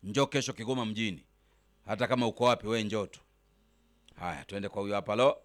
njoo kesho Kigoma mjini, hata kama uko wapi, we njoo tu. Haya, tuende kwa huyo hapa. Lo,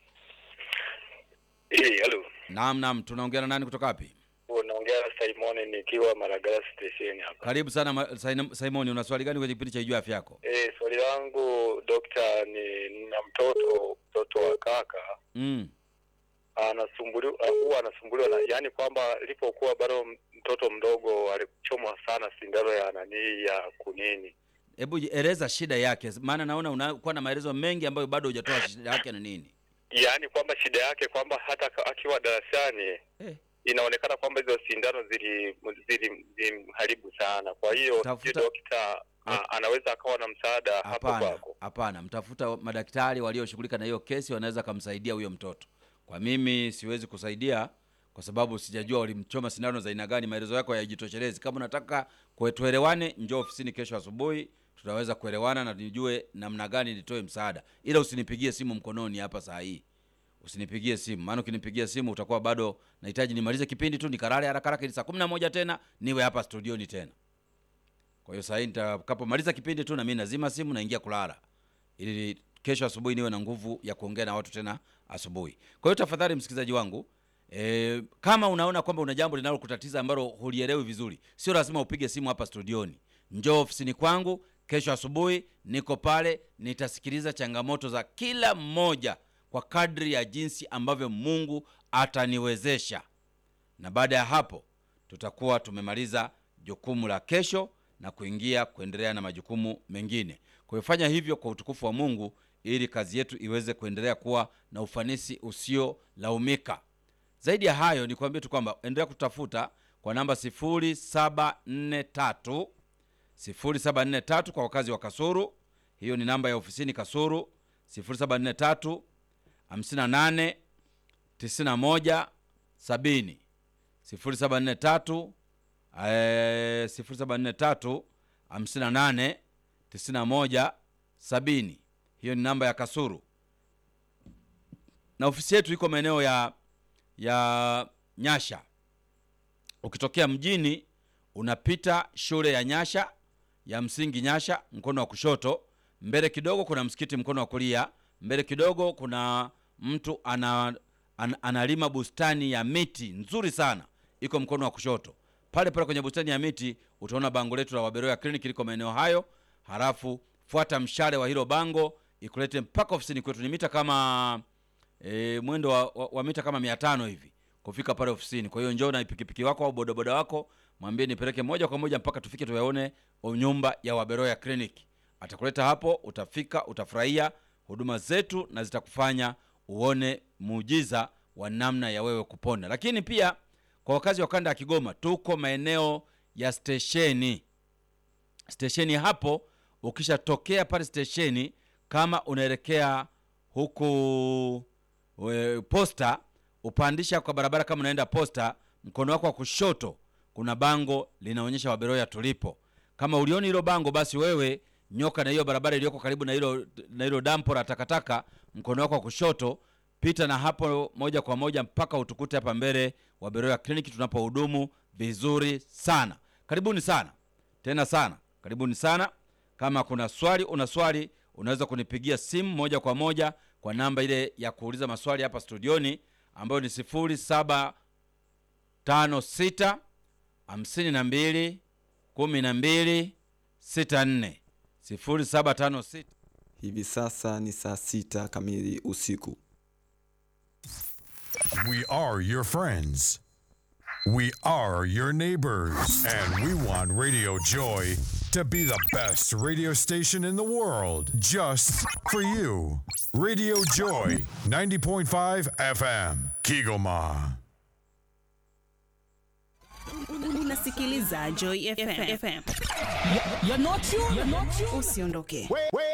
Eh, halo. naam, naam, tunaongea na nani kutoka wapi? Unaongea na Simon nikiwa Maragara station hapa. Karibu sana Ma- Sain- Simoni, una swali gani kwenye kipindi cha Ijua Afya Yako? Eh, swali langu dokta, ni na mtoto mtoto wa kaka Mm. anasumbuliwa huwa anasumbuliwa na yaani kwamba alipokuwa bado mtoto mdogo alichomwa sana sindano ya nani ya kunini. Hebu eleza shida yake, maana naona unakuwa na maelezo mengi ambayo bado hujatoa shida yake ni nini. Yaani kwamba shida yake kwamba hata ka- akiwa darasani Eh. inaonekana kwamba hizo sindano zili zili zilimharibu sana. Kwa hiyo Tafuta- sijui dokta a- anaweza akawa na msaada hapo Hapana, kwako. hapana, mtafuta madaktari walioshughulika na hiyo kesi, wanaweza kumsaidia huyo mtoto. Kwa mimi siwezi kusaidia kwa sababu sijajua walimchoma sindano za aina gani. Maelezo yako hayajitoshelezi. Kama unataka kwe- tuelewane, njoo ofisini kesho asubuhi, tutaweza kuelewana na nijue namna gani nitoe msaada, ila usinipigie simu mkononi hapa saa hii. Usinipigie simu, maana ukinipigia simu utakuwa bado nahitaji nimalize kipindi tu nikarare haraka haraka, ili saa kumi na moja tena niwe hapa studioni tena. Kwa hiyo saa hii nitakapomaliza kipindi tu na mimi nazima simu naingia kulala, ili kesho asubuhi niwe na nguvu ya kuongea na watu tena asubuhi. Kwa hiyo tafadhali, msikilizaji wangu e, kama unaona kwamba una jambo linalokutatiza ambalo hulielewi vizuri, sio lazima upige simu hapa studioni. Njoo ofisini kwangu kesho asubuhi, niko pale, nitasikiliza changamoto za kila mmoja kwa kadri ya jinsi ambavyo Mungu ataniwezesha na baada ya hapo tutakuwa tumemaliza jukumu la kesho na kuingia kuendelea na majukumu mengine. Kwa hiyo fanya hivyo kwa utukufu wa Mungu ili kazi yetu iweze kuendelea kuwa na ufanisi usiolaumika. Zaidi ya hayo, ni kuambia tu kwamba endelea kutafuta kwa namba 0743 0743 kwa wakazi wa Kasuru. Hiyo ni namba ya ofisini Kasuru 0743 58 91 70 0743 eh, 0743 58 91 70. Hiyo ni namba ya Kasuru, na ofisi yetu iko maeneo ya ya Nyasha. Ukitokea mjini unapita shule ya Nyasha ya msingi Nyasha, mkono wa kushoto. Mbele kidogo kuna msikiti, mkono wa kulia. Mbele kidogo kuna mtu ana, an, analima bustani ya miti nzuri sana, iko mkono wa kushoto. Pale pale kwenye bustani ya miti utaona bango letu la Waberoya Clinic liko maeneo hayo. Halafu fuata mshale wa hilo bango ikulete mpaka ofisini kwetu. Ni mita kama e, mwendo wa, wa, wa mita kama mia tano hivi kufika pale ofisini. Kwa hiyo njoo na pikipiki wako au bodaboda wako, mwambie nipeleke moja kwa moja mpaka tufike tuyaone nyumba ya Waberoya Clinic. Atakuleta hapo, utafika, utafurahia huduma zetu na zitakufanya uone muujiza wa namna ya wewe kupona. Lakini pia kwa wakazi wa kanda ya Kigoma, tuko maeneo ya stesheni. Stesheni hapo, ukishatokea pale stesheni, kama unaelekea huku we, posta, upandisha kwa barabara, kama unaenda posta, mkono wako wa kushoto kuna bango linaonyesha Waberoya tulipo. Kama ulioni hilo bango, basi wewe nyoka na hiyo barabara iliyoko karibu na hilo na hilo dampo la takataka, mkono wako wa kushoto, pita na hapo moja kwa moja mpaka utukute hapa mbele Waberoya Clinic tunapohudumu vizuri sana. Karibuni sana tena sana, karibuni sana. Kama kuna swali, una swali, unaweza kunipigia simu moja kwa moja kwa namba ile ya kuuliza maswali hapa studioni ambayo ni sifuri saba tano sita hamsini na mbili kumi na mbili sita nne sifuri saba tano sita. Hivi sasa ni saa sita kamili usiku. We are your friends. We are your neighbors. And we want Radio Joy to be the best radio station in the world just for you. Radio Joy 90.5 FM, Kigoma. Unasikiliza Joy FM. FM. You're not you. You're not you. Usiondoke.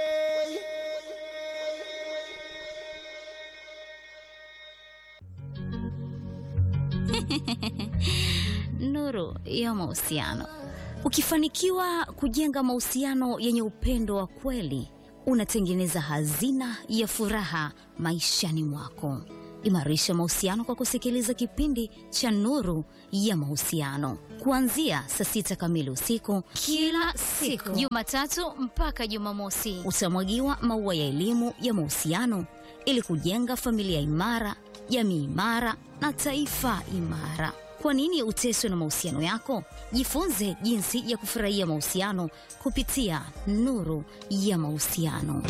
Nuru ya mahusiano. Ukifanikiwa kujenga mahusiano yenye upendo wa kweli, unatengeneza hazina ya furaha maishani mwako. Imarisha mahusiano kwa kusikiliza kipindi cha Nuru ya Mahusiano kuanzia saa sita kamili usiku kila siku, Jumatatu mpaka Jumamosi. Utamwagiwa maua ya elimu ya mahusiano ili kujenga familia imara, jamii imara na taifa imara. Kwa nini uteswe na mahusiano yako? Jifunze jinsi ya kufurahia mahusiano kupitia Nuru ya Mahusiano.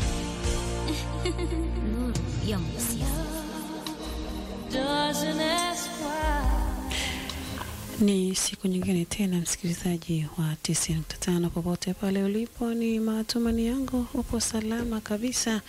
Nuru ya Mahusiano. Ni siku nyingine tena, msikilizaji wa 90.5 popote pale ulipo, ni matumani yangu upo salama kabisa.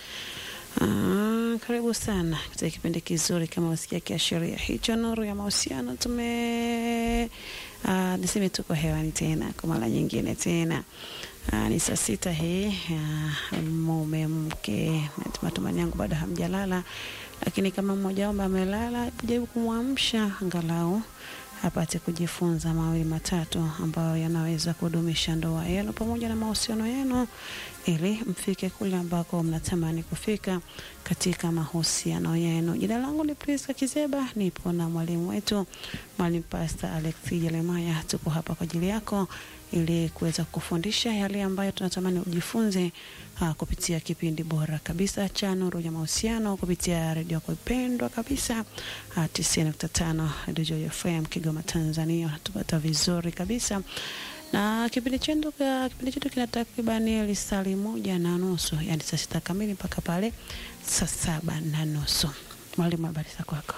Ah, karibu sana katika kipindi kizuri kama wasikia kiashiria hicho, nuru ya mahusiano. Tume ah, niseme tuko hewani tena kwa mara nyingine tena. Ah, ni saa sita hii ah, mume mke, matumani yangu bado hamjalala, lakini kama mmoja wao amelala, jaribu kumwamsha angalau apate kujifunza mawili matatu ambayo yanaweza kudumisha ndoa yenu pamoja na mahusiano yenu ili mfike kule ambako mnatamani kufika katika mahusiano yenu. Jina langu ni Priska Kizeba, nipo na mwalimu wetu mwalimu Pastor Alex Jeremiah. Tuko hapa kwa ajili yako ili kuweza kufundisha yale ambayo tunatamani ujifunze uh, kupitia kipindi bora kabisa cha Nuru ya Mahusiano kupitia redio yako ipendwa kabisa uh, 90.5 Radio Joy FM Kigoma, Tanzania. Unatupata vizuri kabisa na kipindi chetu kipindi chetu kina takribani lisali moja na nusu, yani saa sita kamili mpaka pale saa saba na nusu. Mwalimu, habari za kwako?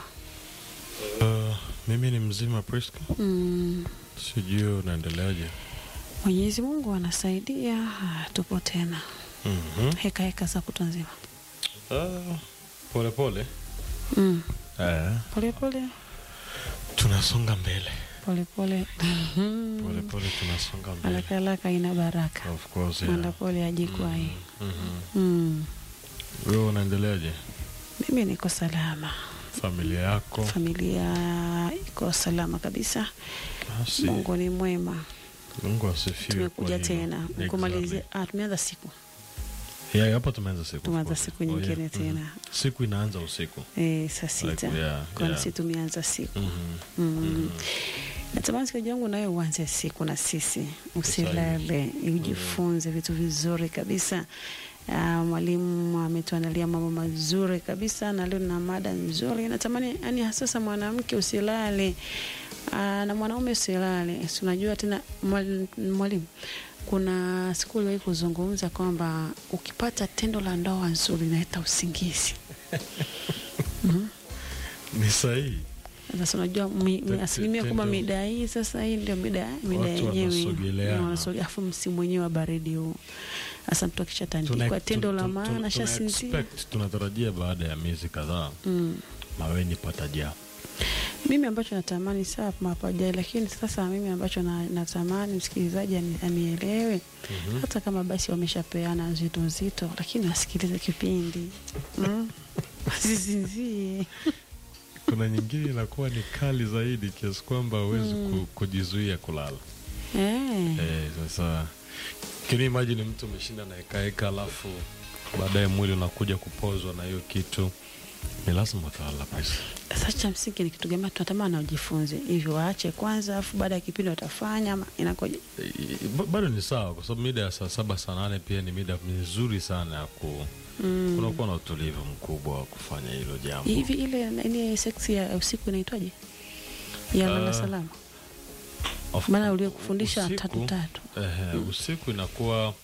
Uh, mimi ni mzima Priska. Mm, Sijui unaendeleaje? Mwenyezi Mungu anasaidia, ah, tupo tena Mhm. heka heka za kutwa nzima. Ah, pole pole. Mm, Eh, pole pole tunasonga mbele. pole pole Pole pole tunasonga mbele. haraka haraka ina baraka, Of course, mwenda yeah. pole ajikwai. Mhm. Mm, Wewe unaendeleaje? mimi niko salama, Familia yako? familia iko salama kabisa. Basi, Mungu ni mwema. Mungu asifiwe. Tumekuja kwa hilo. tena Exactly. kumalizia. Ah, tumeanza siku Yeah, hapo tumeanza siku. of tumeanza course. siku Oh, nyingine yeah. tena Mhm. Siku inaanza usiku. eh, saa sita Like, yeah, kwani yeah. si tumeanza siku Mhm. mm. Natamani siku yangu nayo uanze siku na sisi, usilale, ujifunze vitu vizuri kabisa. Uh, mwalimu ametuandalia mambo mazuri kabisa, na leo na mada nzuri. Natamani yani, hasasa mwanamke usilale, uh, na mwanaume usilale. Si unajua tena mwal- mwalimu, kuna siku uliwahi kuzungumza kwamba ukipata tendo la ndoa nzuri inaleta usingizi. Ni sahihi. Sasa unajua mi- mi- Te- asilimia te- kubwa tendo- mida hii sasa, hii ndio mida mida Watu yenyewe wanasogeleana. Na wanasogea, afu msimu wenyewe wa baridi huu. Sasa mtu akishatandikwa Tuna- tendo la tun- tun- maana tuna shasinzia. expect, tunatarajia baada ya miezi kadhaa Mm. maweni patajaa. Mimi ambacho natamani saa mapajai, lakini sasa mimi ambacho na, natamani msikilizaji ani- anielewe hata kama basi wameshapeana nzito nzito, lakini asikilize kipindi mm. asisinzie Kuna nyingine inakuwa ni kali zaidi kiasi kwamba huwezi ku, kujizuia kulala. eh. Eh, sasa can you imagine mtu umeshinda na hekaheka alafu baadaye mwili unakuja kupozwa na hiyo kitu, ni lazima utalala pesa. Sasa cha msingi ni kitu gani tunatamani wajifunze hivyo, waache kwanza, afu baada ya kipindi watafanya ama inakoje? Eh, ba- bado ni sawa, kwa sababu mida ya saa saba saa nane pia ni mida mizuri sana ya ku Mm. kunakuwa na utulivu mkubwa wa kufanya hilo jambo. Hivi ile ile seksi ya usiku inaitwaje? Ya lala Ah, salama. Of- Maana uliokufundisha usiku- tatu tatu. Ehe, usiku inakuwa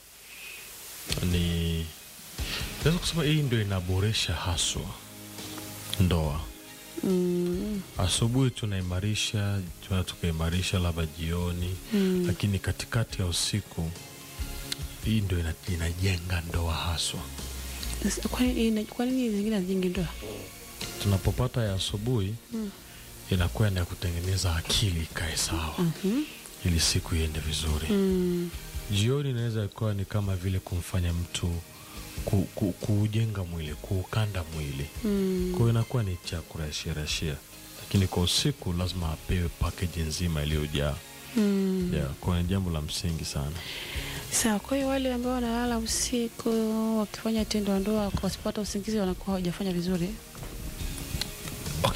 ni naweza kusema hii ndio inaboresha haswa ndoa. Mm. Asubuhi tunaimarisha, tuna tukaimarisha labda jioni Mm. lakini katikati ya usiku hii ndio ina- inajenga ndoa haswa. Sasa, Kwa nini kwa nini zingine hazijengi ndoa? Tunapopata ya asubuhi inakuwa ni ya kutengeneza akili ikae sawa Mhm. ili siku iende vizuri. Mm. Jioni inaweza ikuwa ni kama vile kumfanya mtu ku, ku, kuujenga mwili, kuukanda mwili. Mm. Kwa hiyo inakuwa ni cha kurashia rashia, lakini kwa usiku lazima apewe package nzima iliyojaa. Mm. Yeah, kwa hiyo ni jambo la msingi sana. Sawa, kwa hiyo wale ambao wanalala usiku wakifanya tendo la ndoa wasipata usingizi wanakuwa hawajafanya vizuri.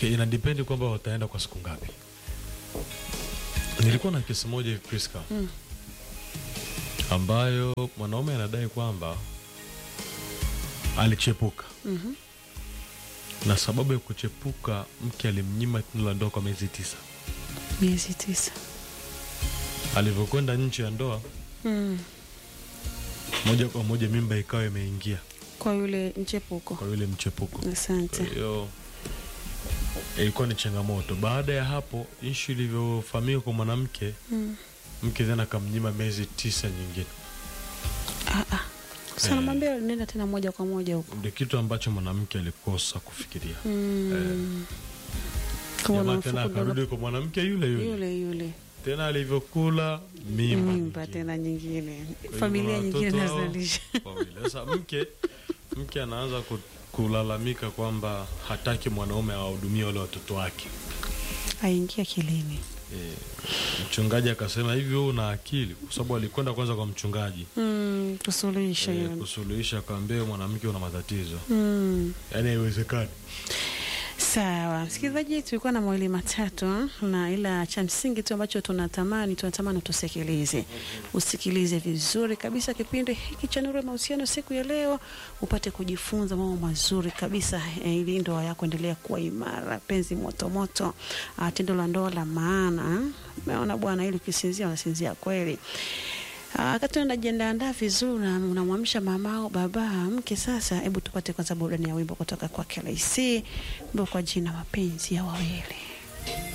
okay ina depend kwamba wataenda kwa siku ngapi nilikuwa na kesi moja hivi Priska Mm. ambayo mwanaume anadai kwamba alichepuka Mhm. na sababu ya kuchepuka mke alimnyima tendo la ndoa kwa miezi tisa miezi tisa alivyokwenda nje ya ndoa mm. moja kwa moja mimba ikawa imeingia kwa yule mchepuko kwa yule mchepuko asante Kwa hiyo ilikuwa ni changamoto. Baada ya hapo, ishu ilivyofahamika kwa mwanamke, mm. mke tena akamnyima miezi tisa nyingine. ah, ah. sana mwambia nenda tena moja kwa moja huko Ndio kitu ambacho mwanamke alikosa kufikiria. mm. Kama Jamaa unamfukuza- tena akarudi kwa mwanamke yule yule, yule yule tena alivyokula mimba, mimba nyingine. tena nyingine Kwa hiyo familia kuna nyingine watoto hao nazalisha wawili. Sasa mke mke anaanza ku- kulalamika kwamba hataki mwanaume awahudumie wale watoto wake. aingia kilini E, mchungaji akasema hivi, wewe una akili? Kwa sababu alikwenda kwanza kwa mchungaji mm. kusuluhisha e, hiyo kusuluhisha, akaambia "Wewe mwanamke una matatizo, mm. yaani haiwezekani. Sawa, msikilizaji, tulikuwa na mawili matatu, na ila cha msingi tu ambacho tunatamani tunatamani tusikilize, usikilize vizuri kabisa kipindi hiki cha Nuru ya Mahusiano siku ya leo, upate kujifunza mambo mazuri kabisa eh, ili ndoa yako endelea kuwa imara, penzi moto moto, ah, tendo la ndoa la maana. Umeona bwana, ili ukisinzia unasinzia kweli. Ah, Wakati unajiandaandaa vizuri na unamwamsha mamao baba mke, sasa hebu tupate kwanza burudani ya wimbo kutoka kwa KLC, wimbo kwa jina mapenzi ya wawili.